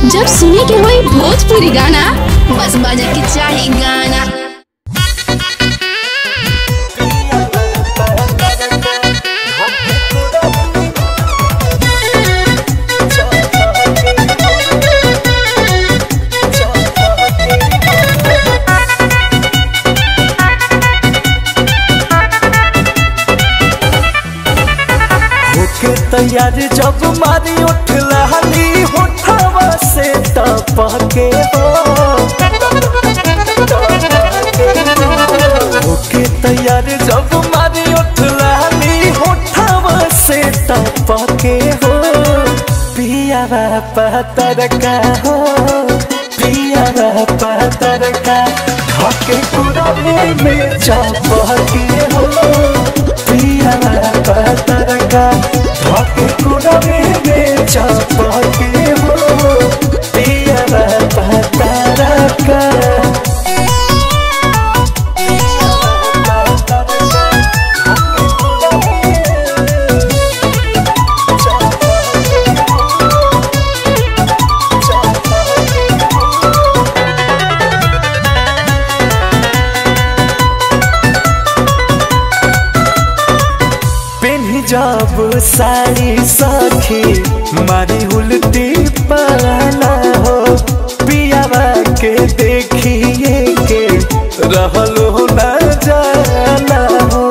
जब सुने के होई भोजपुरी गाना बस बजे के चाही गाना होके तैयार जब मारी उठ लहली होठवा से टपके हो होके तैयार जब मारी उठ लहली होठवा से टपके हो पिया पतर का हो पिया पतर का ढके कुरवे में चपके हो पिया पतर का ढके कुरवे में चपके हो पिया पतर का पेन्ही जब साड़ी सखी मारी उल्टी पाला हो पियावा के देखिए के रहलो न जाला हो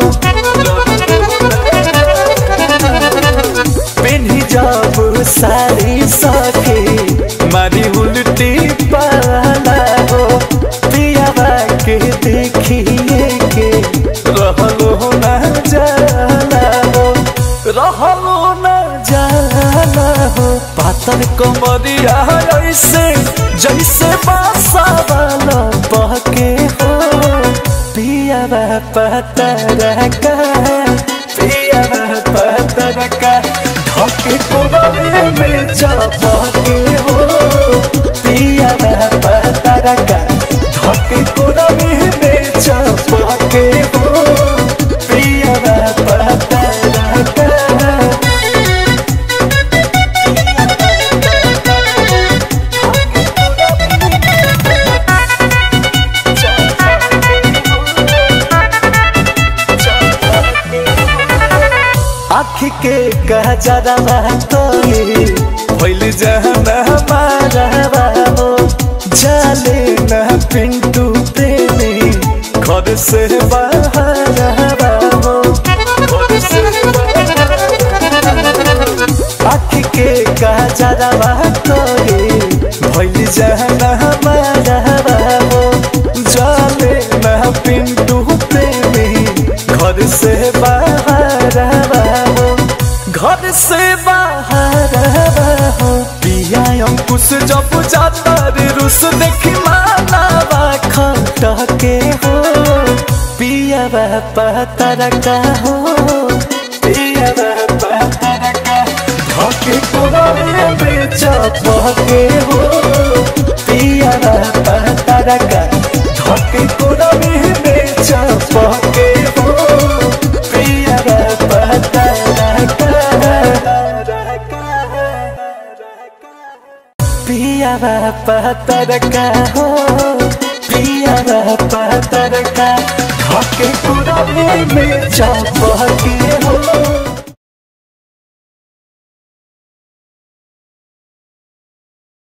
पेन्ही जब साड़ी सखी मारी उल्टी पाला हो पियावा के देखिए के रहलो न जाला हो रहलो न जाला हो पातर कमरिया ऐसे जैसे बासा वाला बहके हो पियावा पतर का पियावा पतर का ढके कोबरे में चपके हो पियावा पतर का ढके कोबरे में चपके हो पियावा पतर का आँख के गजरवा तोली भइल जहना हमारा हो जाले न पिंटू प्रेमी घर से बाहर हो आँख के गजरवा तोली भइल जहना हमारा हो जाले न पिंटू प्रेमी घर से बाहर हो घर से बाहर हो पिया अंकुश जब जाता रे रुस देखी मानावा खटके हो पिया पतर का हो पिया पतर का ढके कोरे में चपके हो पिया पतर का ढके कोरे में चपके हो पिया पतर पिया पतर का हो पिया पतर का ढके कुरवे में चपके हो